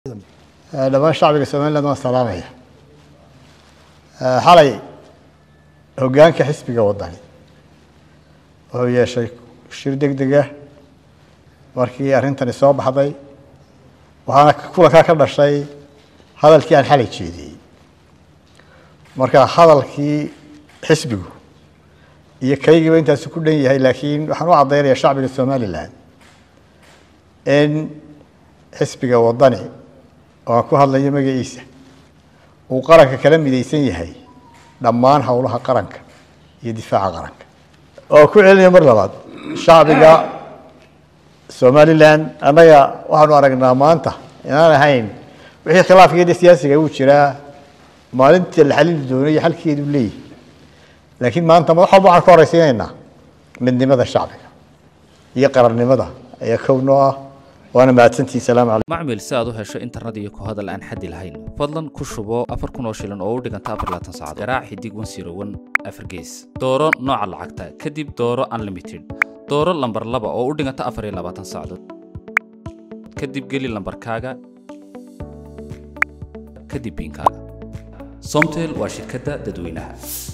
dhammaan shacbiga somaliland waan salaamaya xalay hoggaanka xisbiga waddani wuxuu yeeshay shir deg dega markii arrintani soo baxday waxaana kulankaa ka dhashay hadalkii aan xalay jeediyey marka hadalkii xisbigu iyo kaygiiba intaasu ku dhan yahay laakiin waxaan u caddaynaya shacbiga somaliland in xisbiga waddani oo aan ku hadlayo magaciisa uu qaranka kala midaysan yahay dhammaan howlaha qaranka iyo difaaca qaranka oo ku celinaya mar labaad shacbiga somaliland annaga waxaanu aragnaa maanta inaan ahayn wixii khilaafkeeda siyaasiga uu jiraa maalinta la xalili doono iyo xalkeedu leeyahy laakiin maanta wax walba waxaan ka horeysiinaynaa midnimada shacbiga iyo qarannimada ayaa kownoo ah waana mahadsantihi salaamu calaykum macmil si aad u hesho internet iyo ku hadal aan xaddi lahayn fadlan ku shubo afar kun oo shilin oo u dhiganta afar laatan saacadood garaac xidig wan siro wan afar gees dooro nooca lacagta kadib dooro unlimited dooro lambar laba oo u dhiganta afar iyo labaatan saacadood kadib geli lambarkaaga kadib biinkaaga somtel waa shirkadda dadweynaha